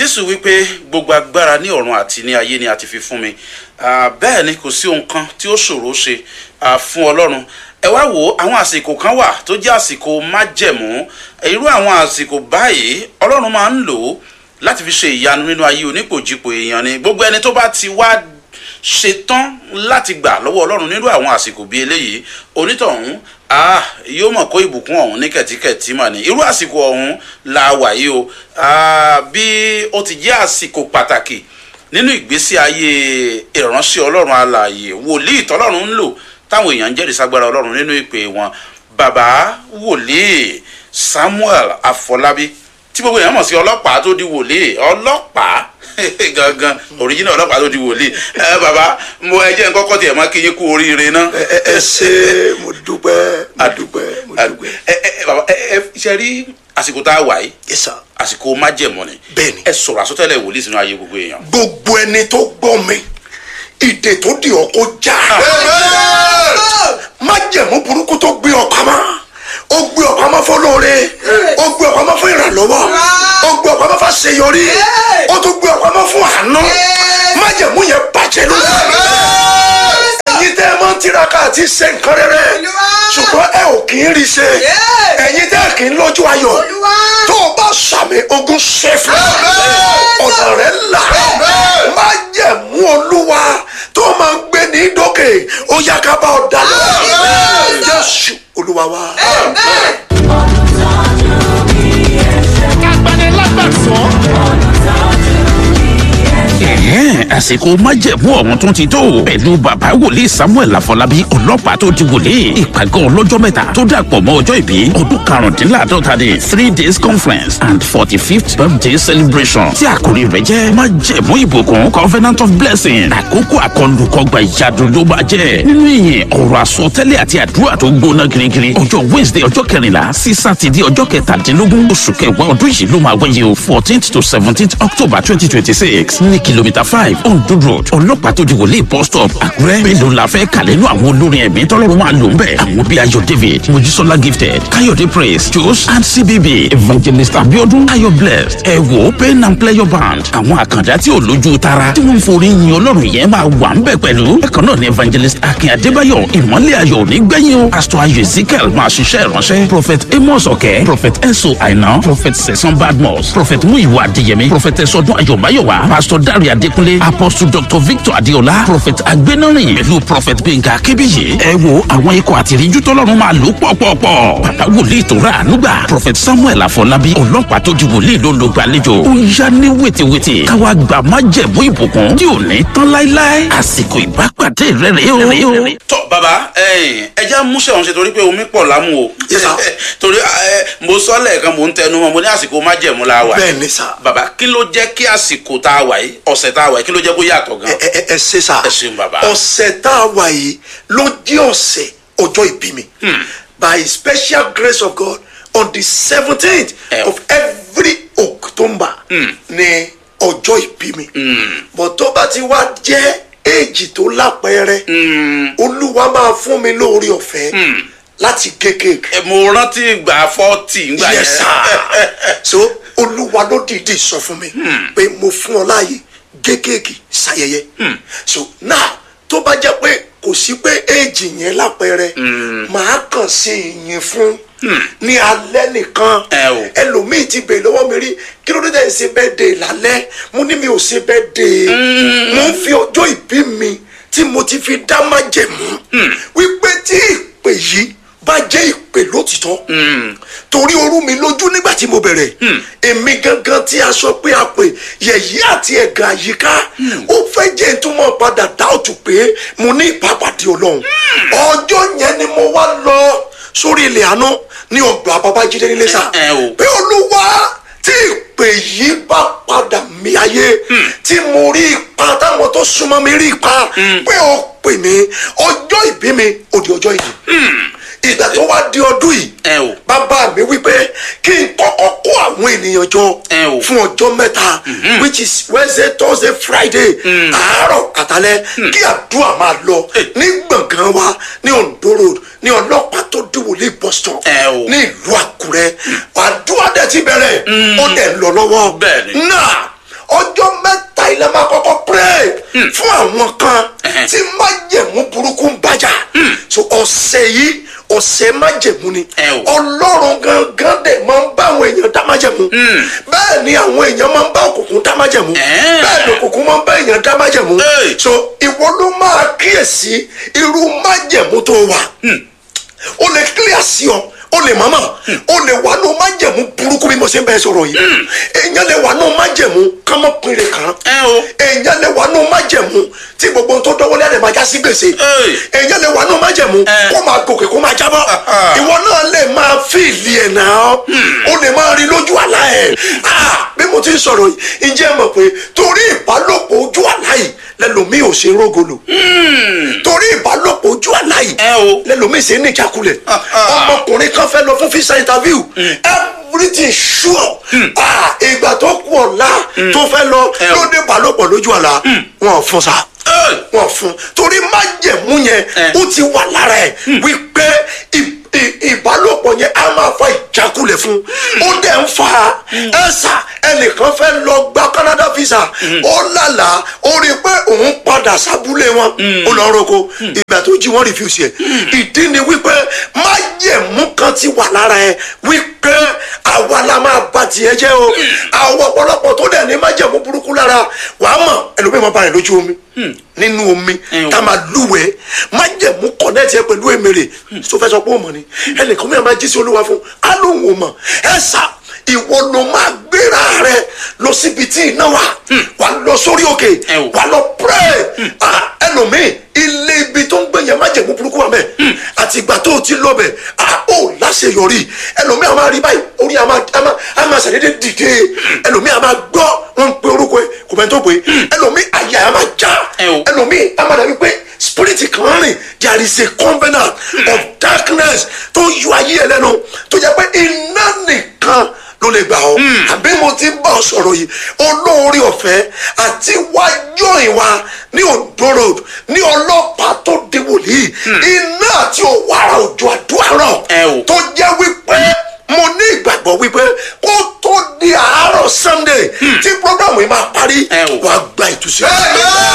jésù wípé gbogbo agbára ní ọ̀run àti ní ayé ni a ti fi fún mi Ah, bẹ́ẹ̀ ni kò sí ohun kan tí ó ṣòro ṣe ah, fún ọlọ́run ẹ wá wo àwọn àsìkò kan wà tó jẹ́ àsìkò májẹ̀mú irú àwọn àsìkò báyìí ọlọ́run máa ń lò ó láti fi ṣe ìyanu nínú ayé onípòjìpò èèyàn ni gbogbo ẹni tó bá ti wá ṣetán láti gbà lọ́wọ́ ọlọ́run nínú àwọn àsìkò bíi eléyìí onítọ̀hún ah yóò mọ̀ kó ìbùkún ọ̀hún ní kẹ̀tíkẹ̀tí mà ní irú àsìkò ọ̀hún la wà yìí o ah, bí ó ti jẹ́ àsìkò pàtàkì nínú ìgbésí ayé ìránṣẹ́ ọlọ́run alààyè wòlíì tọ́lọ́run ń lò táwọn èèyàn ń jẹ́rìí sagbára ọlọ́run nínú ìpè wọn bàbá wòlíì samuel afọlábí tí gbogbo èèyàn mọ̀ sí ọlọ́pàá tó di wòlíì ọlọ́pàá gangan original ọlọ́pàá tó di wòlíì ẹ bàbá mo ẹ jẹ́ nǹkan kọ́ tiẹ̀ máa kí yín kú oríire náà. ẹ ẹ ẹ ṣe mo dúpẹ́ mo dúpẹ́ mo dúpẹ́. ẹ ẹ bàbá ẹ ẹ ṣe rí àsìkò tá a wà yìí yes sir. àsìkò májẹ̀mọ́ ni Bẹ́ẹ̀ni. ẹ sọ̀rọ̀ àsọtẹ́lẹ̀ wòlíì sínú ayé gbogbo èèyàn. gbogbo ẹni tó gbọ́ mi ìdè tó di ọkọ já májẹ̀mú burúkú tó gbé ọ pamọ́ ó gbé ọ pamọ́ fọlọ́ọ̀rẹ́ ó gbé ọ pamọ́ fún ìrànlọ́wọ́ ó gbé ọ pamọ́ fún àṣeyọrí ó tún gbé ọ pamọ́ fún àánú májẹ̀mú yẹn bàjẹ́ lónìí ẹ̀yin tẹ́ ẹ máa ń tiraka àti ṣe nǹkan rere ṣùgbọ́n ẹ ò kì í rí ṣe ẹ̀yin tẹ́ ẹ kì í lójú ayọ̀ tó o bá sàmì ogun ṣe fún ọ̀nà rẹ̀ là má jẹ̀mú olúwa tó máa ń gbé ní dókè ó yá ká bá ọ dá lọ jésù olúwa wa. ẹ̀hẹ́n àsìkò májẹ̀mú ọ̀hún tún ti tó pẹ̀lú bàbá wòlíì samuel afọlábí ọlọ́pàá tó di wòlíì ìpàgọ́ ọlọ́jọ́ mẹ́ta tó dàpọ̀ mọ́ ọjọ́ ìbí ọdún karùndínláàdọ́ta ní three days conference and forty fifth birthday celebration tí àkòrí rẹ̀ jẹ́ májẹ̀mú ìbùkún covenant of blessing àkókò àkọlùkọgbà ìyàdù ló máa jẹ́ nínú ìyìn ọ̀rọ̀ àsọtẹ́lẹ̀ àti àdúrà tó gbóná girigiri ọjọ́ wednesday ọjọ́ kẹrìnlá sí sátidé ọjọ́ kẹtàdínlógún oṣù kẹwàá ọdún yìí ló máa wáyé o fourteenth to seventeenth october twenty twenty six ní kìlómítà five ondo road ọlọ́pàá tó di wòlíì bus stop àkúrẹ́ mélòó la fẹ́ kàlẹ́ nú àwọn olórin ẹ̀mí tọ́lọ́run máa lò ń bẹ̀ àwọn bíi ayọ̀ david mojísọ́lá gifted káyọ̀dé praise jos and cbb evangelist abiodun ayọ̀ blessed ẹ wò pain and pleasure band àwọn àkàndá tí ò lójú tara tí wọ́n ń forí yin ọlọ́run yẹn máa wà ń bẹ̀ pẹ̀lú bákan náà ni evangelist akin adébáyọ̀ ìmọ̀lẹ̀ ayọ̀ nígbẹ̀yìn o pastor ayọ̀ ezekiel máa ṣiṣẹ́ ìránṣẹ́ prophet amos ọ̀kẹ́ prophet enso aina prophet sẹ̀sán badmus prophet muyiwa adéyẹmí prophet ẹ̀sọ́dún ayọ̀báyọ̀wá pastor dare adékúnlé apostle dr victor adéọlá prophet agbénárìn pẹ̀lú prophet gbẹ̀ngà akébíyì ẹ wo àwọn ikọ̀ àtìríjú tọ́lọ́run máa lò pọ̀pọ̀pọ̀ bàbá wòlíì tó rà ànúgbà prophet samuel afọlábí ọlọ́pàá tó di wòlíì ló ń lo gbàlejò ó yá ní wètèwètè káwa gbà má jẹ̀bú ìbùkún tí ò ní tán láéláé àsìkò ìbápàdé rẹ̀ rèé o. tọ bàbá ẹyìn ẹja múṣẹ ọhún ṣe torí pé omi pọ̀ lámú o Yes, sir. torí ẹ, mo sọ lẹ́ẹ̀kan mo ń tẹnu mọ́ mo ní àsìkò májẹ̀mú la wà bẹ́ẹ̀ ni sà bàbá kí ló jẹ́ kí àsìkò tá a wà yìí ọ̀sẹ̀ tá a wà yìí kí ló jẹ́ kó yàtọ̀ gan. ẹ ẹ ẹ ṣe sà Ẹ ṣeun bàbá. ọ̀sẹ̀ tá a wà yìí ló jẹ́ ọ̀sẹ̀ ọjọ́ ìbí mi by special grace of God on the seventeenth Eh. of every October ni ọjọ́ ìbí mi but tó bá ti wá jẹ́ èjì tó lápẹẹrẹ olúwa máa fún mi lórí ọ̀fẹ́ láti kékèké Ẹ, mo rántí ìgbà fọ́ọ̀tì ńgbà yes sir so olúwa ló dìídì sọ fún mi pé mo fún ọ láàyè kékèké ṣayẹyẹ so now tó bá jẹ́ pé kò sí pé èjì yẹn lápẹẹrẹ màá kàn sí ìyìn fún ní alẹ́ nìkan Ẹ o. ẹlòmíì ti bèèrè lọ́wọ́ mi rí kí ló dé tẹ̀ ṣe bẹ́ẹ̀ dé lálẹ́ mo ní mi ò ṣe bẹ́ẹ̀ dé mo ń fi ọjọ́ ìbí mi tí mo ti fi dá májẹ̀mú wípé tí ìpè yìí bá jẹ́ ìpè lótìtọ́ torí orú mi lójú nígbà tí mo bẹ̀rẹ̀ èmi gangan tí a sọ pé a pè yẹ̀yí àti ẹ̀gàn àyíká ó fẹ́ jẹ́ ìtumọ̀ padà dáòtù pé mo ní ìpàpàdé ọlọ́run ọjọ́ yẹn ni mo wá lọ sórí ilẹ̀ àánú ní ọgbà babájídé nílé sá Ẹ- ẹ o. pé olúwa tí ìpè yìí bá padà mí ayé tí mo rí ipa táwọn tó súnmọ́ mi rí ipa pé ó pè mí ọjọ́ ìbí mi ò di ọjọ́ ìdí ìgbà tó wá di ọdún yìí Ẹ o. bàbá mi wípé kí n kọ́kọ́ kó àwọn ènìyàn jọ Ẹ o. fún ọjọ́ mẹ́ta which is wednesday thursday friday àárọ̀ àtàlẹ́ kí àdúrà máa lọ ní gbọ̀ngàn wa ní ondo road ní ọlọ́pàá tó dìwòlé boston Ẹ o. ní ìlú àkúrẹ́ àdúrà dẹ̀ ti bẹ̀rẹ̀ ó dẹ̀ lọ lọ́wọ́ Bẹ́ẹ̀ni. náà ọjọ́ mẹ́ta ilẹ̀ máa kọ́kọ́ pray fún àwọn kan Ẹhẹ́. tí májẹ̀mú burúkú ń bàjá so ọ̀sẹ̀ yìí ọ̀sẹ̀ májẹ̀mú ni Ẹ o. ọlọ́run gangan dẹ̀ máa ń bá àwọn èèyàn dá májẹ̀mú bẹ́ẹ̀ ni àwọn èèyàn máa ń bá òkùnkùn dá májẹ̀mú Ẹ́. bẹ́ẹ̀ ni òkùnkùn máa ń bá èèyàn dá májẹ̀mú Ẹ́. so ìwọ ló máa kíyèsí irú májẹ̀mú tó wà o lè clear sí ọ o lè mọ̀mọ́ o lè wà ní o májẹ̀mú burúkú bí mo ṣe ń bẹ́ẹ̀ sọ̀rọ̀ yìí èèyàn lè wà ní o májẹ̀mú kámọ́pinre kan ẹ o èèyàn lè wà ní o májẹ̀mú tí gbogbo ohun tó dọ́wọ́lé àdè máa já sí gbèsè Ẹ́. èèyàn lè wà ní o májẹ̀mú Ẹ́. kó máa gòkè kó máa jábọ́ Ah. ìwọ náà lè máa fíìlì ẹ̀ náà o lè máa rí lójú àlá ẹ̀ Ah, bí mo ti ń sọ̀rọ̀ yìí ǹjẹ́ ẹ mọ̀ pé torí ìbálòpọ̀ ojú àlá yìí lẹ́lòmíì ò ṣe rógolo torí ìbálòpọ̀ ojú àlá yìí ẹ o lẹ́lòmíì ṣe ní ìjákulẹ̀ Ah, ah. ọmọkùnrin kan fẹ́ lọ fún visa interview everything sure Ah, ìgbà tó kú ọ̀la tó fẹ́ lọ Ẹ o. ló dé ìbálòpọ̀ lójú àlá wọn ò fún sa Ẹ́. wọn fún torí májẹ̀mú yẹn Ẹ. ó ti wà lára ẹ̀ wípé ì- ì- ìbálòpọ̀ yẹn á máa fa ìjákulẹ̀ fún ó dẹ̀ ń fa ẹ̀sà ẹnìkan fẹ́ lọ gba Canada visa ó lálàá ó rí i pé òun padà sábúlé wọn ó lọ roko ìgbà tó jí wọn refuse ẹ̀ ìdí ni wípé májẹ̀mú kan ti wà lára ẹ̀ wípé àwa la máa ba tiẹ̀ jẹ́ o àwọn ọ̀pọ̀lọpọ̀ tó dẹ̀ ní májẹ̀mú burúkú lára wàá mọ̀ ẹlòmíì máa bá rìn lójú omi nínú omi Ẹ o. tá a máa lúwẹ̀ẹ́ májẹ̀mú kọ̀nẹ́tì ẹ pẹ̀lú èmèrè tó fẹ́ sọ pé ó mọ̀ ni ẹnìkan mìíràn máa jí sí olúwa fún á lóun ò mọ̀ ẹ sà ìwọ ló máa gbéra rẹ lọ síbi tí iná wà wà lọ sórí òkè Ẹ o. wà lọ pray Ah, ẹlòmíì ilé ibi tó ń gbé yẹn májẹ̀mú burúkú wà mẹ́ àti ìgbà tó o ti lọ bẹ̀ à ó láṣeyọrí ẹlòmíì a máa rí báyìí orí a máa a máa a máa ṣàdédé dìde ẹlòmíì a máa gbọ́ wọn ń pe orúkọ ẹ kò mẹ́ tó pé ẹlòmíì àyà a máa já Ẹ o. ẹlòmíì a máa dàbí pé spirit kan rìn there is a covenant of darkness tó ń yọ ayé ẹ lẹ́nu tó jẹ́ pé iná nìkan ló lè gbà ọ́ àbí mo ti bá ọ sọ̀rọ̀ yìí olóore ọ̀fẹ́ àti wájú ìwà ní Ondo road ní ọlọ́pàá tó di wòlíì iná àti òwàrà òjò àdúrà rọ̀ Ẹ o. tó jẹ́ wípé mo ní ìgbàgbọ́ wípé kó tó di àárọ̀ Sunday tí programu yìí máa parí Ẹ o. wàá gba ìtúsílẹ̀.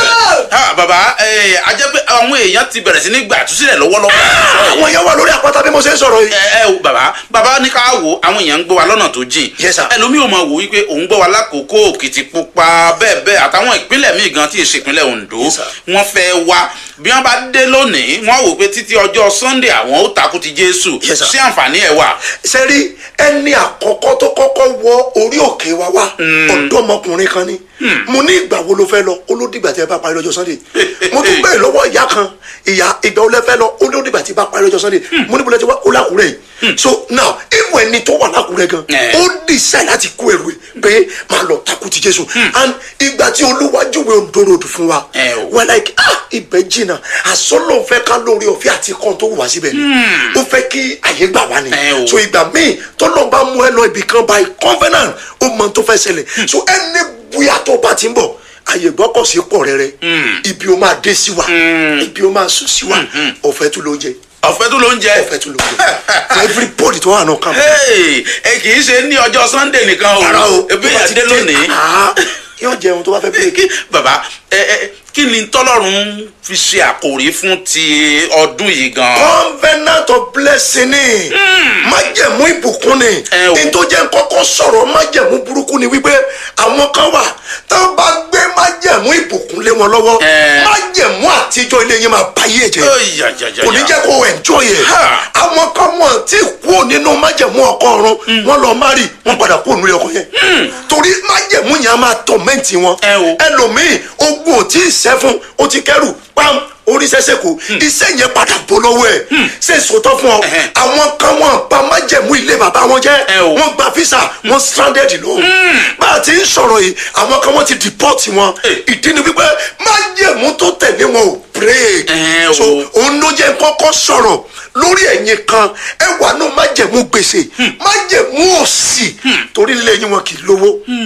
ha bàbá ẹ a jẹ́ pé àwọn èèyàn ti bẹ̀rẹ̀ sí ní gbà túsílẹ̀ lọ́wọ́lọ́wọ́ àwọn yẹn wà lórí àpáta bí mo ṣe ń sọ̀rọ̀ yìí. ẹ ẹ o bàbá bàbá ní ká wò àwọn èèyàn ń gbọ́ wa lọ́nà tó jìn Yes, sir. ẹlòmíì ò mọ̀ wò wípé òun gbọ́ wa lákòókò Òkìtìpupa bẹ́ẹ̀ bẹ́ẹ̀ àtàwọn ìpínlẹ̀ míì gan tí èsì ìpínlẹ̀ Ondo Yes, sir. wọ́n fẹ́ wá bí wọ́n bá dé lónìí wọ́n wò pé títí ọjọ́ Sunday àwọn ó takú ti Jésù Yes, sir. sí àǹfààní ẹ̀ wà. sẹ́rí ẹni àkọ́kọ́ tó kọ́kọ́ wọ orí òkè wa wá ọ̀dọ́mọkùnrin kan ni mo ní ìgbà wo ló fẹ́ lọ ó ló dìgbà tí ẹ bá parí lọ́jọ́ Sunday mo tún bẹ̀rẹ̀ lọ́wọ́ ìyá kan ìyá ìgbà wo lẹ fẹ́ lọ ó ló dìgbà tí ẹ bá parí lọ́jọ́ Sunday mo ní bọ́lá tí wá ó lákùrẹ́ yìí so now ìwọ ẹni tó wà lákùrẹ́ gan Eh. ó decide láti kó ẹrù ẹ pé máa lọ takú ti Jésù and ìgbà tí Olúwa júwe Ondo road fún wa Eh, o. we're like ah ibẹ̀ jìnnà àsọlọ́ fẹ́ ká lórí ọ̀fẹ́ àti kan tó wà síbẹ̀ ni ó fẹ́ kí àyè gbà wá ni Eh, o. so ìgbà míì tọ́lọ́ bá mú ẹ lọ ibì kan by covenant ó mọ tó fẹ́ ṣẹlẹ̀ so ẹni bóyá tó bá ti ń bọ̀ àyè gbọ́kọ̀sí pọ̀ rẹ́rẹ́ ibi ó máa dé sí wa ibi ó máa sùn sí wa ọ̀fẹ́ tún ló ń jẹ ọ̀fẹ́ tó ló ń jẹ. ọ̀fẹ́ tún ló ń jẹ for everybody tó wà náà kàn. Hey, ẹ kì í ṣe ní ọjọ́ Sunday nìkan o rárá o ebi tó bá yẹn ti dé lónìí. Ah, yóò jẹun tó bá fẹ́ bírèkì. kí bàbá ẹ ẹ kí ni tọ́lọ́run fi ṣe àkòrí fún ti ọdún yìí gan. covenant of blessing ni májẹ̀mú ìbùkún ni Ẹ o. ní tó jẹ́ kọ́kọ́ sọ̀rọ̀ májẹ̀mú burúkú ni wípé àwọn kan wà tó bá gbé májẹ̀mú ìbùkún lé wọn lọ́wọ́ Ẹ. májẹ̀mú àtijọ́ ilé yẹn máa bá yé jẹ́ Ó yà, yà, yà, kò ní yà. jẹ́ kó enjoy ẹ̀ Ha. àwọn kan wọn tí kú nínú májẹ̀mú ọkọ ọ̀run wọn lọ má rí wọn padà kú ònú ọkọ yẹn torí májẹ̀mú yẹn á máa tọ̀mẹ́ǹtì wọn Ẹ o. ẹlòmíì ogun ò tí ì sẹ́ fún ó ti kẹ́rù pam orí sẹ́sẹ́ kù iṣẹ́ yẹn padà bọ́ lọ́wọ́ ẹ̀ ṣe sòtọ́ fún ọ Ẹhẹ́. àwọn kan wọn bá májẹ̀mú ilé bàbá wọn jẹ́ Ẹ o. wọn gba visa wọn stranded lọ bá a ti ń sọ̀rọ̀ yìí àwọn kan wọn ti deport wọn Ẹ. ìdí ni wípé májẹ̀mú tó tẹ̀lé wọn ò break Ẹ o. so òun ló jẹ́ kọ́kọ́ sọ̀rọ̀ lórí ẹ̀yin kan ẹ wà nù májẹ̀mú gbèsè májẹ̀mú òsì torí lẹ́yìn wọn kì í lówó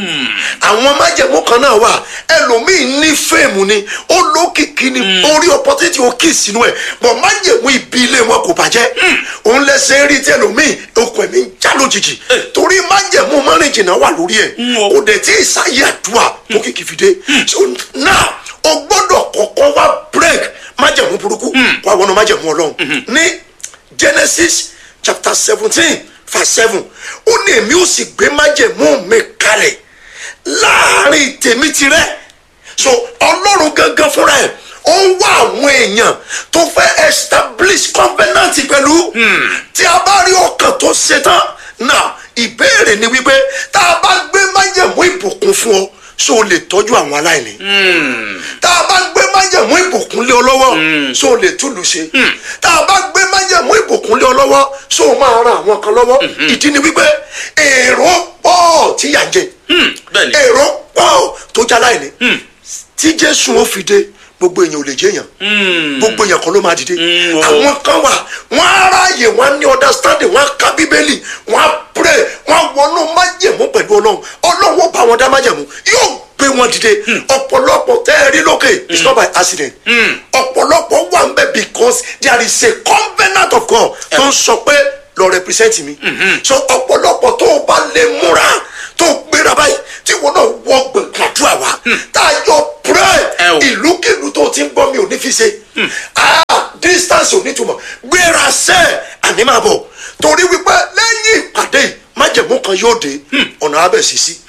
àwọn májẹ̀mú kan náà wà ẹlòmíì ní fèèmù ni ó lókìkí ni orí opportunity ó kì í sínú ẹ̀ bọ̀ májẹ̀mú ibi ilé wọn kò bàjẹ́ òun lẹ́sẹ̀ rí tí ẹlòmíì okùn ẹ̀mí ń já lójijì torí májẹ̀mú mọ́rin jìnnà wà lórí ẹ̀ o. kò dẹ̀ tí ì sáyé àdúrà tó kìkì fi dé so now o gbọ́dọ̀ kọ́kọ́ wá break májẹ̀mú burúkú wá wọnú májẹ̀mú ọlọ́run ní genesis chapter seventeen verse seven ó ní èmi ó sì gbé májẹ̀mú mi kalẹ̀ láàrin tèmi tirẹ̀ so ọlọ́run gangan fúnra ẹ̀ ó ń wá àwọn èèyàn tó fẹ́ establish covenant pẹ̀lú tí a bá rí ọkàn tó ṣetán náà ìbéèrè ni wípé tá a bá gbé májẹ̀mú ìbùkún fún ọ so o lè tọ́jú àwọn aláìní tá a bá gbé májẹ̀mú ìbùkún lé ọ lọ́wọ́ so o lè túlù ṣe tá a bá gbé májẹ̀mú ìbùkún lé ọ lọ́wọ́ so o máa ran àwọn kan lọ́wọ́ ìdí ni wípé èrò pọ̀ tí yà ń jẹ bẹ́ẹ̀ni èrò pọ̀ tó já láìní tí jésù ó fi dé gbogbo èèyàn ò lè jẹyàn gbogbo èèyàn kan ló máa dìde o. àwọn kan wà wọn á ráàyè wọn á ní understanding wọn á ka bíbélì wọn á pray wọn á wọnú májẹ̀mú pẹ̀lú ọlọ́run ọlọ́run ó bá wọn dá májẹ̀mú yóò gbé wọn dìde ọ̀pọ̀lọpọ̀ tẹ́ ẹ rí lókè it's not by accident ọ̀pọ̀lọpọ̀ wà ń bẹ̀ because there is a covenant of God tó ń sọ pé lọ represent mi so ọ̀pọ̀lọpọ̀ tó o bá lè múra tó o gbéra báyìí tí wọn náà wọ gbẹ̀gbàdúrà wa tá a yọ pray Ẹ o. ìlúkìlú tó ti ń gbọ́ mi ò ní fi ṣe ah distance ò ní túmọ̀ gbéra sẹ́ àní máa bọ̀ torí wípé lẹ́yìn ìpàdé yìí, májẹ̀mú kan yóò dé ọ̀nà abẹ́ sí sí.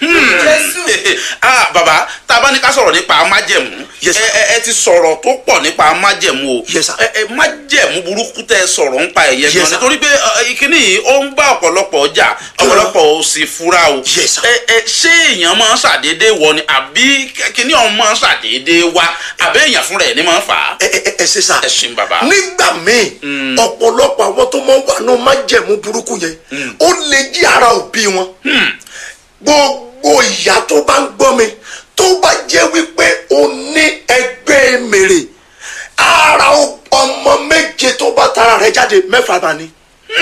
ah baba tá a bá ní ká sọ̀rọ̀ nípa májẹ̀mú Yes, sir. ẹ ẹ- ẹ ti sọ̀rọ̀ tó pọ̀ nípa májẹ̀mú o Yes, sir. ẹ ẹ májẹ̀mú burúkú tẹ sọ̀rọ̀ ń pa ẹ̀yẹ Yes, gan sir. nítorí pé ẹ, ìkíní yìí ó ń bá ọ̀pọ̀lọpọ̀ ọjà ọ̀pọ̀lọpọ̀ ò sì fura o Yes, sir. ẹ ẹ ṣé èèyàn máa ń ṣàdédé wọ ni àbí kíní ọ̀hún máa ń ṣàdédé wá àbí èèyàn fúnra ẹ̀ ní máa ń fà á ẹ ẹ ẹ ṣe sá. ẹ ṣeun bàbá. nígbà míì ọ̀pọ̀lọpọ̀ àwọn tó máa ń wà ní májẹ̀mú burúkú yẹn ó lè jí ara òbí wọn. gbogbo ìyá tó bá ń gbọ́ mi tó bá jẹ́ wípé o ní ẹgbẹ́ mèrè ara o- ọmọ méje tó bá tara rẹ̀ jáde mẹ́fà bá ní.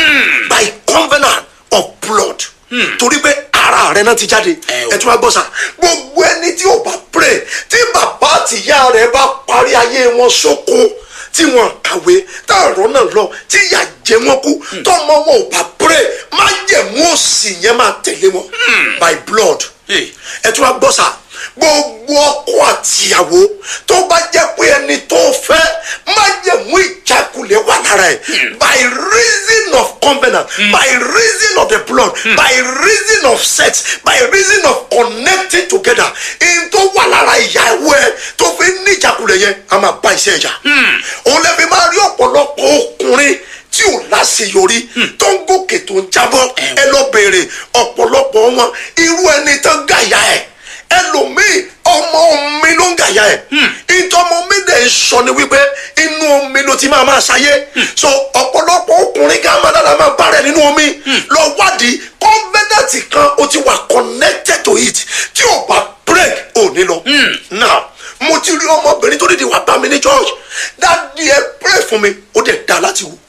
by covenant of blood torí pé ara rẹ̀ náà ti jáde Ẹ o. ẹ tún wá gbọ́ sá gbogbo ẹni tí ò bá pray tí bàbá àtìyá rẹ̀ bá parí ayé wọn sóko tí wọn kàwé táàrọ̀ náà lọ tí ìyà jẹ wọn kú tọmọ wọn ò bá pray má jẹ̀mú òsì yẹn máa tẹ̀lé wọn by blood Hey. ẹ tún wá gbọ́ sá gbogbo ọkọ àtìyàwó tó bá jẹ́ pé ẹni tó fẹ́ má jẹ̀mú ìjákulẹ̀ wà lára ẹ̀ by reason of covenant by reason of the blood by reason of sex by reason of connecting together in tó wà lára ìyàwó ẹ tó fi ní ìjákulẹ̀ yẹn a máa bá iṣẹ́ ẹ̀jà òun lè fi máa rí ọ̀pọ̀lọpọ̀ ọkùnrin tí ò láṣeyọrí tó ń gòkè tó ń jábọ́ ẹ lọ bèrè ọ̀pọ̀lọpọ̀ wọn irú ẹni tó gàyà ẹ̀ ẹlòmíì ọmọ omi ló ń gàyà ẹ̀ ìtọ́mọ mi dẹ̀ ń sọ ni wípé inú omi ló ti máa máa ṣayé so ọ̀pọ̀lọpọ̀ ọkùnrin kan máa dára máa bá rẹ̀ nínú omi lọ wádìí kọ́ńbẹ́dẹ̀tì kan ó ti wà connected to it tí ò bá break ò ní lọ now mo ti rí ọmọbìnrin tó dìde wá bá mi ní church dáàdi ẹ pray fún mi ó dẹ̀ dá láti wò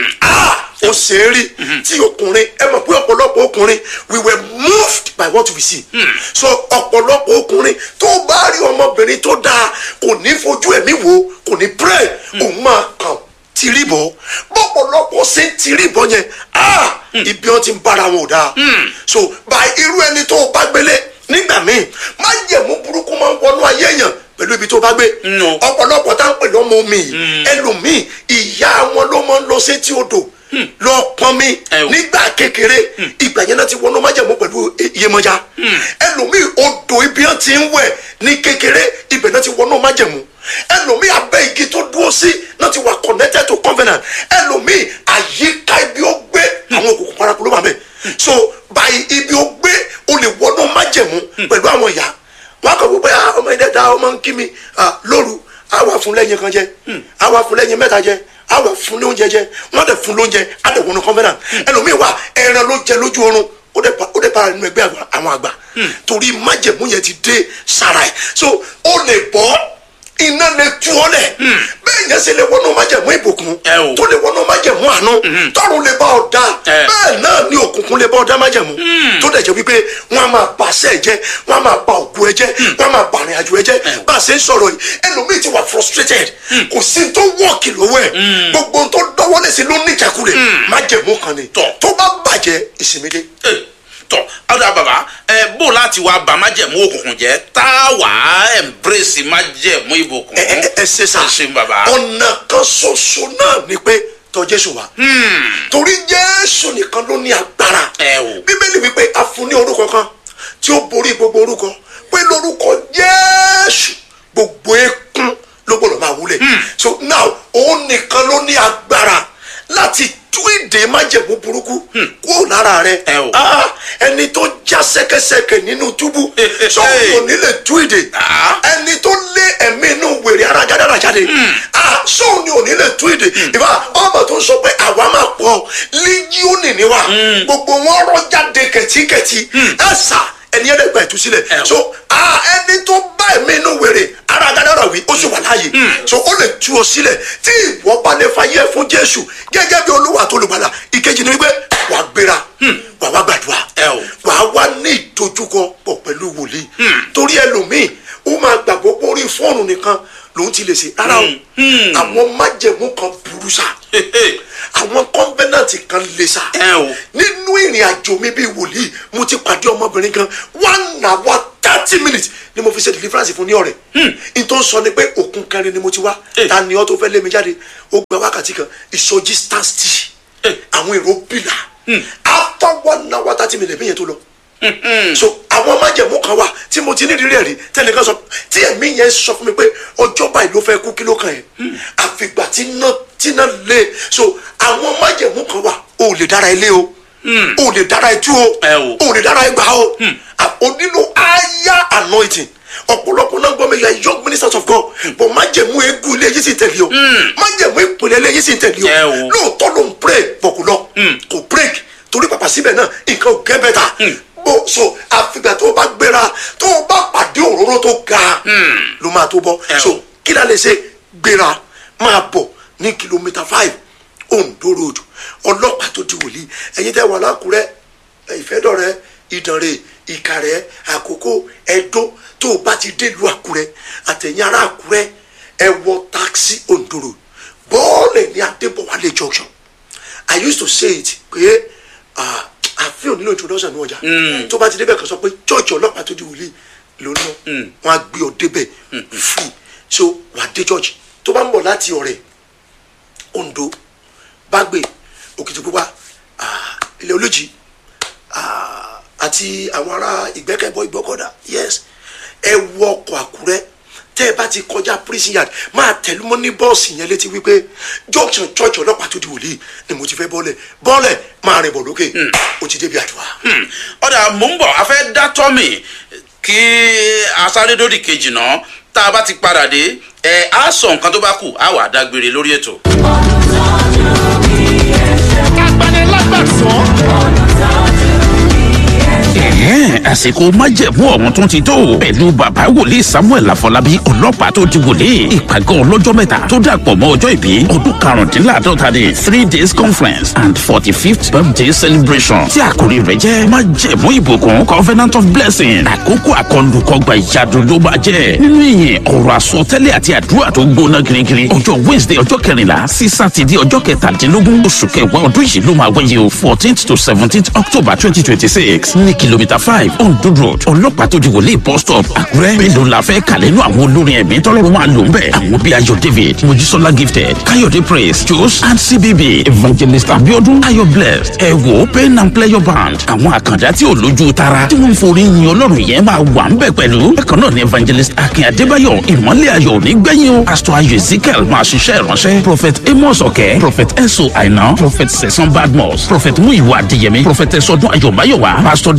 ah ó ṣe é rí tí ọkùnrin ẹ mọ̀ pé ọ̀pọ̀lọpọ̀ ọkùnrin we were moved by what we see so ọ̀pọ̀lọpọ̀ ọkùnrin tó bá rí ọmọbìnrin tó dáa kò ní fojú ẹ̀mí wò kò ní pray òun máa kàn tìrìbọ̀ bọ́pọ̀lọpọ̀ ṣe ń tìrìbọ̀ yẹn ah ibi wọn ti ń bára wọn ò dáa so by irú ẹni tó bá gbélé nígbà míì má jẹ̀mú burúkú máa ń wọnú ayé èèyàn pẹ̀lú ibi tó bá gbé No. ọ̀pọ̀lọpọ̀ tá ń pè lọ́mọ omi yìí ẹlòmíì ìyá wọn ló máa ń lọ sétí odò lọ pọn mi Ẹ o. nígbà kékeré ìgbà yẹn náà ti wọnú májẹ̀mú pẹ̀lú iyemọja ẹlòmíì odò ibi wọn ti ń wẹ̀ ní kékeré ibẹ̀ náà ti wọnú májẹ̀mú ẹlòmíì abẹ́ igi tó dúró sí náà ti wà connected to covenant ẹlòmíì àyíká ibi ó gbé àwọn òkùnkùn paraku ló wà bẹ́ẹ̀ so by ibi ó gbé o lè wọnú májẹ̀mú pẹ̀lú àwọn ìyá wọn kọ wípé ah ọmọ ẹdẹ da ọmọ ń kí mi ah lóru a wà fún lẹ́yìn kan jẹ a wà fún lẹ́yìn mẹ́ta jẹ a wà fún lóúnjẹ jẹ wọn dẹ fún lóúnjẹ a dẹ wọnú kọfẹnà ẹlòmíì wà ẹran ló jẹ lójú oorun ó dẹ pa ó dẹ pa nínú ẹgbẹ́ àgbà- àwọn àgbà torí májẹ̀mú yẹn ti dé sára ẹ so ó lè bọ́ iná lè tú ọ lẹ̀ bẹ́ẹ̀ yẹn ṣe lè wọnú májẹ̀mú ìbùkún Ẹ o. tó lè wọnú májẹ̀mú àánú tọ́run lè bá ọ dá Ẹ. bẹ́ẹ̀ náà ni òkùnkùn lè bá ọ dá májẹ̀mú tó dẹ̀ jẹ́ wípé wọ́n á máa bà sẹ́ ẹ jẹ́ wọ́n á máa bà ògùn ẹ jẹ́ wọ́n á máa bà àrìn àjò ẹ jẹ́ bá a ṣe ń sọ̀rọ̀ yìí ẹlòmíì ti wà frustrated kò sí tó wọ́ọ̀kì lọ́wọ́ ẹ̀ gbogbo ohun tó dọ́wọ́lé sí ló ní ìjákulẹ̀ májẹ̀mú kan ni Tọ́. tó bá bàjẹ́ ìsinmi dé. Eh, tọ ọdọ bàbá ẹ bó láti wá bà májẹ̀mú òkùnkùn jẹ́ tá a wà á embrace májẹ̀mú ìbùkún. ẹ ẹ ẹ ṣe sá ẹ ṣeun bàbá. ọ̀nà kan ṣoṣo náà ni pé tọ̀ jésù wá torí jésù nìkan ló ní agbára Ẹ o. bíbélì wípé a fún ní orúkọ kan tí ó borí gbogbo orúkọ pé lórúkọ jésù gbogbo ekún ló gbọdọ̀ máa wúlẹ̀ so now òun nìkan ló ní agbára láti tú ìdè májẹ̀mú burúkú kúrò lára rẹ Ẹ o. Ah, ẹni tó já sẹ́kẹsẹ́kẹ nínú túbú sọ́kùn ò ní lè tú ìdè Ah. ẹni tó lé ẹ̀mí inú wèrè ara jádára jáde ah sóun ni ò ní lè tú ìdè ìfà ọmọ tó ń sọ pé àwa máa pọ̀ lígíọ́nì ni wa gbogbo wọn rọ jáde kẹ̀tíkẹ̀tí ẹ sà ẹni ẹ̀rẹ̀ gba ìtúsílẹ̀ Ẹ o. so ah ẹni tó bá ẹ̀mí inú wèrè ara jádára wí ó sì wà láàyè so ó lè tú ọ sílẹ̀ tí ìwọ bá lè fàyè fún jésù gẹ́gẹ́ bí olúwa tó lùgbàlà ìkejì ni wípé wàá gbéra wàá wá gbàdúrà Ẹ o. wàá wá ní ìdojúkọ pọ̀ pẹ̀lú wòlíì torí ẹlòmíì ó máa gbàgbọ́ pé orí fóònù nìkan lòún ti lè ṣe rárá o àwọn májẹ̀mú kan burú sá àwọn kọ́ńbẹ́nàtì kan lè sá Ẹ o. nínú ìrìn àjò mi bíi wòlíì mo ti pàdé ọmọbìnrin kan one hour thirty minutes ni mo fi ṣe deliverance fún ní ọ̀rẹ́ n tó ń sọ ni pé òkun kẹrin ni mo ti wá Eh. ta ni ọ tó fẹ́ lé mi jáde ó gba wákàtí kan ìsọjí stand still Eh. àwọn èrò bìlà after one hour thirty minutes bí yẹn tó lọ so àwọn májẹ̀mú kan wà tí mo ti ní ìrírí ẹ̀rí tẹnìkan sọ tí ẹ̀mí yẹn sọ fún mi pé ọjọ́ báyìí ló fẹ́ kú kí ló kàn yẹn àfìgbà tí iná tí iná lé so àwọn májẹ̀mú kan wà o ò lè dára ilé o o ò lè dára ẹtú o Ẹ o. o ò lè dára ẹgbà o À- o nílò aya anointing ọ̀pọ̀lọpọ̀ náà gbọ́ mi you are young ministers of God but májẹ̀mú eégún ilé yìí sì ń tẹ̀lé o májẹ̀mú ìpìlẹ̀ ilé yìí sì ń tẹ̀lé Ẹ o o. lóòótọ́ ló ń pray bọ̀ kò lọ kò break torí pàpà síbẹ̀ náà nǹkan ò gẹ́ bẹ́ta bó so àfìgbà tó o bá gbéra tó o bá pàdé òróró tó ga ló máa tó bọ́ Ẹ o. so kí la lè ṣe gbéra máa bọ̀ ní kìlómítà five Ondo road ọlọ́pàá tó di wòlíì ẹ̀yin tẹ́ wà lákùrẹ́ ìfẹ́dọ̀rẹ́ ìdànrè ìkàrẹ́ àkókò ẹ̀dó tó o bá ti délùú àkúrẹ́ àtẹ̀yìn ará àkúrẹ́ ẹ wọ táksì Ondo road bọ́ọ̀lù ní adébọ̀wálé junction i used to say it pé ah, àfihàn nílò introduction ní ọjà tó bá ti débẹ̀ kan sọ pé church ọlọ́pàá tó di wòlíì ló ná wọn á gbé ọ débẹ̀ free so wà á dé church tó bá ń bọ̀ láti ọ̀rẹ́ Ondo Bágbé Òkìtìpupa ah, ilẹ̀ olójì ah, àti àwọn ará ìgbẹ́kẹ̀bọ ìgbọ́kọ̀dá yes ẹ wọ ọkọ̀ àkúrẹ́ tẹ́ ẹ bá ti kọjá prison yard máa tẹ̀lé mọ́ ní bọ́ọ̀sì yẹn létí wípé junction church ọlọ́pàá tó di wòlíì ni mo ti fẹ́ bọ́ọ̀lẹ̀ bọ́ọ̀lẹ̀ máa rìn bọ̀ lókè o ti débi àdúrà. Hmm. ọ̀dà mò ń bọ̀ a fẹ́ dá tọ́mì kí asáré-dòdì kejì náà tá a bá ti padà dé ẹ á sọ nǹkan tó bá kù á wà dágbére lórí ètò. Ẹ̀hẹ́n, àsìkò májẹ̀mú ọ̀hún tún ti tó pẹ̀lú bàbá wòlíì samuel afọlábí ọlọ́pàá tó di wòlíì ìpàgọ́ ọlọ́jọ́ mẹ́ta tó dàpọ̀ mọ́ ọjọ́ ìbí ọdún karùndínláàdọ́ta ní three days conference and forty fifth birthday celebration tí àkórí rẹ̀ jẹ́ májẹ̀mú ìbùkún covenant of blessing àkókò àkọlùkọgbà ìyàdùn ló máa jẹ́ nínú ìyìn ọ̀rọ̀ àsọtẹ́lẹ̀ àti àdúrà tó gbóná girigiri ọjọ́ wednesday ọjọ́ kẹrìnlá sí sátidé ọjọ́ kẹtàdínlógún oṣù kẹwàá ọdún yìí ló máa wáyé o fourteenth to seventeenth october twenty twenty six ní kìlómítà five ondo road ọlọ́pàá tó di wòlé bus stop àkúrẹ́ mélòó la fẹ́ kàlẹ́ nú àwọn olórin ẹ̀mí tọ́lọ́run máa lò ń bẹ̀ àwọn bíi ayọ̀ david mojísọ́lá gifted káyọ̀dé praise jos and cbb evangelist abiodun ayọ̀ blessed ẹ wò pain and pleasure band àwọn àkàndá tí ò lójú tara tí wọ́n ń forí yin ọlọ́run yẹn máa wà ń bẹ̀ pẹ̀lú bákan náà ni evangelist akin adébáyọ̀ ìmọ̀lẹ̀ ayọ̀ nígbẹ̀yìn o pastor ayọ̀ ezekiel máa ṣiṣẹ́ ìránṣẹ́ prophet amos ọ̀kẹ́ prophet eso aina prophet sẹ̀sán badmus prophet muyiwa adéyẹmí prophet ẹ̀sọ́dún ayọ̀máyọ̀wá pastor dare adé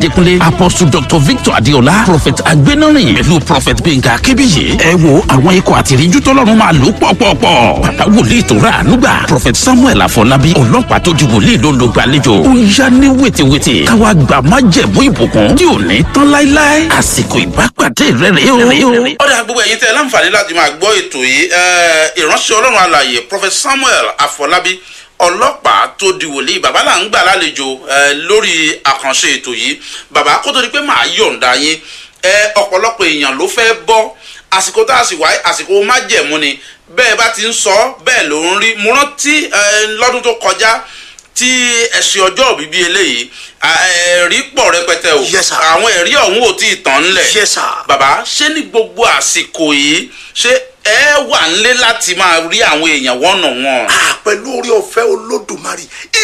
adékúnlé apostle dr victor adéọlá prophet agbénọ́rìn pẹ̀lú prophet gbẹ̀ngà akébíyì ẹ wo àwọn ikọ̀ àtìríjú tọ́lọ́run máa lò pọ̀pọ̀pọ̀ bàbá wòlíì tó rà ànúgbà prophet samuel afọlábí ọlọ́pàá tó di wòlíì ló ń lo gbàlejò ó ń yá ní wètèwètè káwa gbà má jẹ̀mú ìbùkún tí ò ní tán láíláí àsìkò ìbápàdé rẹ̀ rèé o. ọ̀dà gbogbo ẹ̀yin tẹ́ ẹ láǹfààní láti máa gbọ́ ètò yìí ẹ, ìránṣẹ́ ọlọ́run alàyè prophet samuel afọlábí ọlọ́pàá tó di wòlíì bàbá là ń gbà lálejò ẹ, lórí àkànṣe ètò yìí bàbá kó tó di pé màá yọ̀ǹda yín ẹ, ọ̀pọ̀lọpọ̀ èèyàn ló fẹ́ bọ́ àsìkò tá a sì wáyé àsìkò májẹ̀mú ni bẹ́ẹ̀ bá ti ń sọ bẹ́ẹ̀ ló ń rí mo rántí ẹ, lọ́dún tó kọjá tí ẹ̀sìn ọjọ́ òbí bíi eléyìí à, ẹ̀rí pọ̀ rẹpẹtẹ o Yes, sir. àwọn ẹ̀rí ọ̀hún ò tí ì tán ńlẹ̀ Yes, sir. bàbá ṣé ní gbogbo àsìkò yìí ṣé ẹ wà nílé láti máa rí àwọn èèyàn wọ́nà wọn. Ah, pẹ̀lú orí ọ̀fẹ́ olódùmarè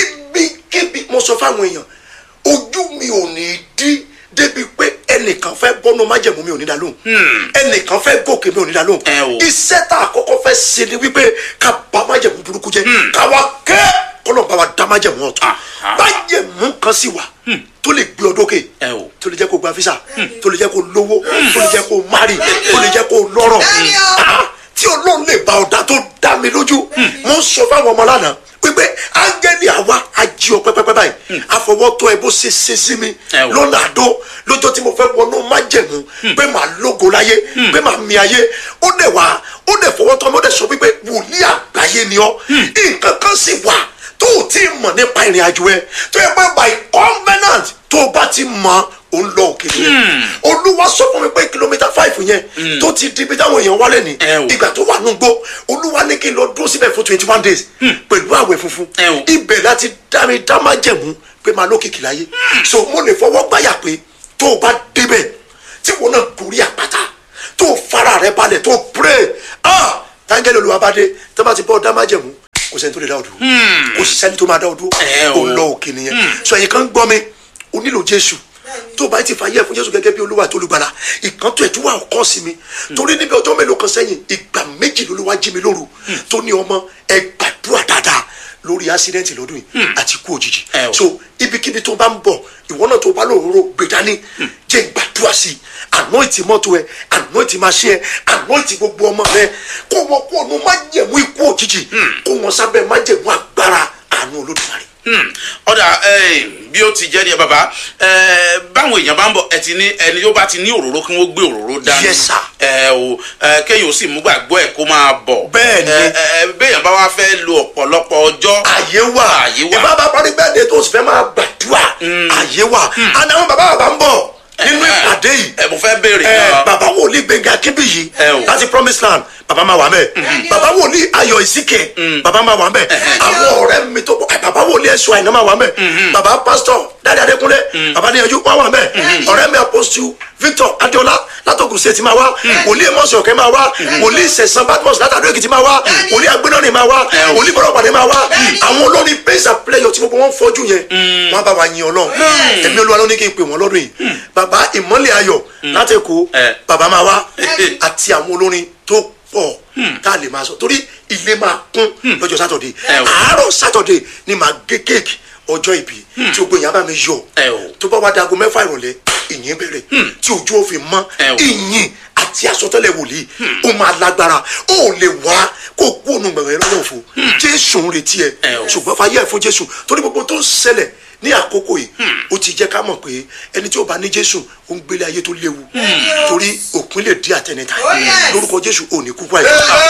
ibikíbi mo sọ fáwọn èèyàn ojú mi ò ní dí débi pé ẹnìkan fẹ́ bọ́nu májẹ̀mú mi ò ní dá lóhùn ẹnìkan fẹ́ gòkè mi ò ní dá lóhùn Ẹ o. iṣẹ́ tá a kọ́kọ́ fẹ́ ṣe ni wípé ká bà májẹ̀mú burúkú jẹ́ ká wá kẹ́ kọ́lọ̀ bá wa dá májẹ̀mú ọ̀tún Aha. májẹ̀mú kan sì wà tó lè gbé ọ dókè Ẹ o. tó lè jẹ́ kó gba fisa tó lè jẹ́ kó lówó tó lè jẹ́ kó mari tó lè jẹ́ kó lọ́rọ̀ Bẹ́ẹ̀ni o. Ah, tí ọlọ́run lè bá ọ̀dà tó dá mi lójú mo ń sọ fáwọn ọmọ lánàá pípé áńgẹ́lì àwa ají ọ pẹ́pẹ́pẹ́ báyìí àfọwọ́tọ́ ẹ bó ṣe ṣe sí mi Ẹ wò. lọ́nà àdó lọ́jọ́ tí mo fẹ́ wọnú májẹ̀mú pé màá lógo láyé pé màá mi ayé ó dẹ̀ wá ó dẹ̀ fọwọ́tọ́ mi ó dẹ̀ sọ pípé wòlíì àgbáyé ni ọ́ nǹkan kan sì wà tó o ti mọ̀ nípa ìrìn àjò ẹ tó yẹ pé by covenant tó o bá ti mọ̀ ó ń lọ òkè yẹn olúwa sọ fún mi pé kìlómítà five yẹn tó ti di ibi táwọn èèyàn wálé ní Ẹ o. ìgbà tó wà nùgbó olúwa ní kí n lọ dúró síbẹ̀ fún twenty one days pẹ̀lú àwẹ̀ funfun Ẹ o. ibẹ̀ láti dá mi dá má jẹ̀mú pé máa lókìkí láyé so mo lè fọwọ́ gbáyà pé tó o bá débẹ̀ tí wọn náà gorí àpáta tó o fara rẹ balẹ̀ tó o pray ah táńgẹ́lì olúwa bá dé tó bá ti bọ́ dá má jẹ̀mú kò sẹ́ni tó lè dá o dúró kò sì sẹ́ni tó máa dá o dúró Ẹ o. o lọ òkè nìyẹn so ẹ̀yin kan gbọ́ mi o nílò jésù tó o bá ti fàyè fún jésù gẹ́gẹ́ bí olúwa tó olùgbàlà ìkàntó ẹ̀ tó wà ọkọ sí mi torí níbi ọjọ́ mélòó kan sẹ́yìn ìgbà méjì lolúwa jí mi lóru tó ní ọmọ ẹ gbàdúrà dáadáa lórí accident lọ́dún yìí àti ikú òjijì Ẹ o. so ibikíbi tó bá ń bọ̀ ìwọ náà tó bá lòróró gbé dání jẹ́ gbàdúrà sí i anointi mọ́tò ẹ anointi machine ẹ anointi gbogbo ọmọ rẹ kó wọn kó ọ̀nà májẹ̀mú ikú òjijì kó wọn sábẹ́ májẹ̀mú agbára àánú olódùmarè. Hmm. ọ̀dà eh, bí ó ti jẹ́ ní ẹ bàbá eh, báwọn èèyàn bá ń bọ̀ ẹ ti ní ẹni yóò bá ti ní òróró kí wọ́n gbé òróró dání Yes, sir. ẹ o eh, kéèyàn ó sì mú gbàgbọ́ ẹ̀ kó máa bọ̀ Bẹ́ẹ̀ ni. Eh, eh, béèyàn bá wá fẹ́ lo ọ̀pọ̀lọpọ̀ ọjọ́ àyè wà Àyè wà. ìbá bá parí bẹ́ẹ̀ de tó sì fẹ́ máa gbàdúrà àyè wà àná àwọn bàbá bàbá ń bọ̀ nínú Eh, ìpàdé yìí ẹ mo fẹ́ béèrè ẹ náà bàbá wòlíì gbẹ̀ngà kébìyì Ẹ o. láti promise land bàbá máa wà mẹ́ bàbá wòlíì ayọ̀ ìsìkè bàbá máa wà mẹ́ àwọn ọ̀rẹ́ mi tó bọ̀ ẹ, bàbá wòlíì ẹ̀sùn àyìnà máa wà mẹ́ bàbá pásítọ̀ dáadé adékúnlé bàbá níyanjú wà wà mẹ́ ọ̀rẹ́ mi apostle victor adéọlá látọkùn sí ètí máa wá wòlíì mọ̀sán ọ̀kẹ́ máa wá wòlíì sẹ̀sán badmus látàdó èkìtì máa wá wòlíì agbẹ́nọ́rin máa wá wòlíì bọ́lọ́pàdé máa wá àwọn olórin praise and prayer tí gbogbo wọn fọjú yẹn wọn bá wa yin ọlọ́run èmi olúwa ló ní kí n pè wọ́n lọ́dún yìí bàbá ìmọ́lẹ̀ ayọ̀ láti èkó Eh. bàbá máa wá àti àwọn olórin tó pọ̀ tá a lè máa sọ torí ilé máa kún lọ́jọ́ sátọ̀dé Ẹ o. àárọ̀ sátọ̀dé ni màá gé kéèkì ọjọ́ ìbí tí o gbé yàrá bá mi yọ Ẹ o. tó bá wá dago mẹ́fà ìrọ̀lẹ́ ìyìn bẹ̀rẹ̀ tí ojú òfin mọ́ Ẹ o. ìyìn àti àsọtẹ́lẹ̀ wòlíì ó máa lágbára ó lè wá kó kú ònú gbẹ̀rẹ̀ lọ́wọ́ fún jésù ń retí ẹ Ẹ o. ṣùgbọ́n fàyè ẹ̀ fún jésù torí gbogbo tó ń ṣẹlẹ̀ ní àkókò yìí ó ti jẹ́ ká mọ̀ pé ẹni tí ó bá ní jésù ó ń gbélé ayé tó léwu torí òpin lè di àtẹnitá Oh, yes. lórúkọ jésù ò ní kú báyìí.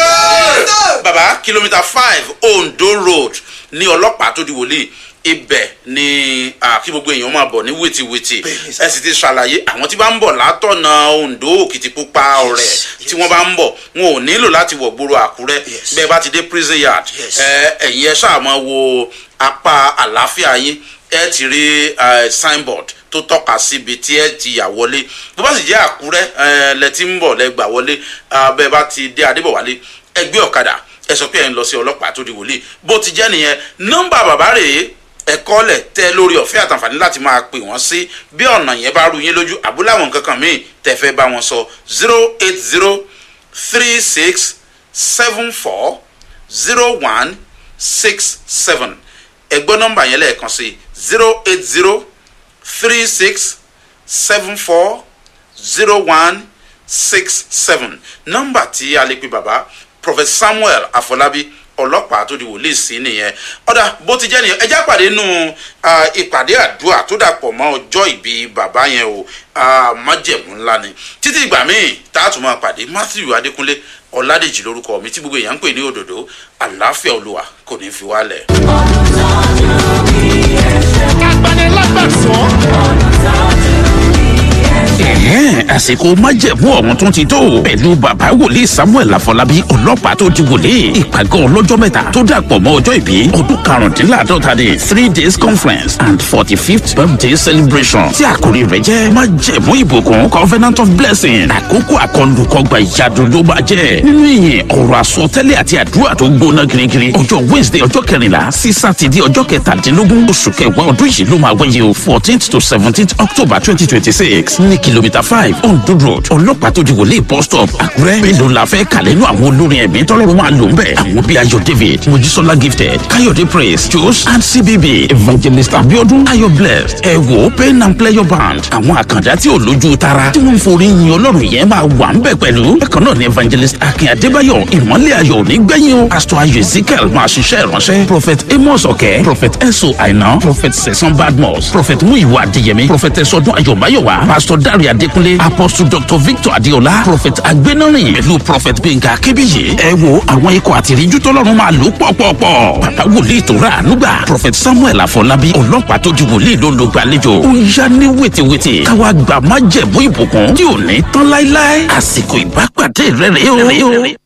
bàbá kìlómítà five ondo road ní ọlọ́pàá tó di wòlíì ibẹ̀ ni ah, kí gbogbo èèyàn máa bọ̀ ní wìtìwìtì Bẹ́ẹ̀ni sà. ẹ sì ti ṣàlàyé àwọn tí bá ń bọ̀ látọ̀nà ondo òkìtìpupa ọ̀rẹ́ Yes, tí wọ́n bá ń bọ̀ wọn ò nílò láti wọ̀ gbòòrò àkúrẹ́ Yes. bẹ́ẹ̀ bá ti dé prison yard Yes. ẹ ẹ̀yin ẹ ṣáà máa wo apá àlàáfíà yín ẹ ti rí eh, signboard tó tọ́ka síbi tí ẹ ti yà wọlé bó bá sì jẹ́ àkúrẹ́ ẹ lẹ ti ń bọ̀ lẹ gbà wọlé ah, bẹ́ẹ̀ bá ti dé adébọ̀wálé ẹ gbé ọ̀kadà ẹ sọ pé ẹ ń lọ sí ọlọ́pàá tó di wòlíì bó ti jẹ́ nìyẹn nọ́mbà bàbá rèé ẹ̀kọ́ lẹ̀ tẹ́ lórí ọ̀fẹ́ àtàǹfààní láti máa pè wọ́n sí bí ọ̀nà yẹn bá rú yín lójú àbúláwọn nǹkan kan míì tẹ́ fẹ́ bá wọn sọ zero eight zero three six seven four zero one six seven ẹgbọ́n nọ́mbà yẹn lẹ́ẹ̀kan sí zero eight zero three six seven four zero one six seven nọ́mbà tí a lè pe bàbá prophet samuel afọlábí ọlọ́pàá tó di wòlíì sí nìyẹn ọ̀dà bó ti jẹ́ nìyẹn ẹjá pàdé nù ìpàdé àdúrà tó dàpọ̀ mọ́ ọjọ́ ìbí bàbá yẹn o májẹ̀mú ńlá ni títí ìgbà míì tá a tún máa pàdé matthew adékúnlé ọ̀làdèjì lórúkọ mi tí gbogbo èèyàn ń pè ní òdòdó àlàáfíà olúwa kò ní fi wálẹ̀. ẹ̀hẹ́n àsìkò májẹ̀mú ọ̀hún tún ti tó pẹ̀lú bàbá wòlíì samuel afọlábí ọlọ́pàá tó di wòlíì ìpàgọ́ ọlọ́jọ́ mẹ́ta tó dàpọ̀ mọ́ ọjọ́ ìbí ọdún karùndínláàdọ́ta ní three days conference and forty fifth birthday celebration tí àkòrí rẹ̀ jẹ́ májẹ̀mú ìbùkún covenant of blessing àkókò àkọlùkọgbà ìyàdùn ló máa jẹ́ nínú ìyìn ọ̀rọ̀ àsọtẹ́lẹ̀ àti àdúrà tó gbóná girigiri ọjọ́ wednesday ọjọ́ kẹrìnlá sí sátidé ọjọ́ kẹtàdínlógún oṣù kẹwàá ọdún yìí ló máa wáyé o fourteenth to seventeenth october twenty twenty six ní kìlómítà five ondo road ọlọ́pàá tó di wòlé bus stop àkúrẹ́ mélòó la fẹ́ kàlẹ́ nú àwọn olórin ẹ̀mí tọ́lọ́run máa lò ń bẹ̀ àwọn bíi ayọ̀ david mojísọ́lá gifted káyọ̀dé praise jos and cbb evangelist abiodun ayọ̀ blessed ẹ wò pain and pleasure band àwọn àkàndá tí ò lójú tara tí wọ́n ń forí yin ọlọ́run yẹn máa wà ń bẹ̀ pẹ̀lú bákan náà ni evangelist akin adébáyọ̀ ìmọ̀lẹ̀ ayọ̀ nígbẹ̀yìn o pastor ayọ̀ ezekiel máa ṣiṣẹ́ ìránṣẹ́ prophet amos ọ̀kẹ́ prophet eso àìná prophet sẹ̀sán badmus prophet muyiwa adéyẹmí prophet ẹ̀sọ́dún ayọ̀máyọ̀wá pastor dare adékúnlé apostle dr victor adéọlá prophet agbénọ́rìn pẹ̀lú prophet gbẹ̀ngà kébíyì ẹ wo àwọn ikọ̀ àtìríjú tọ́lọ́run máa lò pọ̀pọ̀pọ̀ bàbá wòlíì tó rà ànúgbà prophet samuel àfọlábí ọlọ́pàá tó ju wòlíì ló ló gbàlejò ó yá ní wètèwètè káwa gbà má jẹ̀bú ìbùkún tí ò ní tán láéláé àsìkò ìbápàdé rẹ̀ rèé o.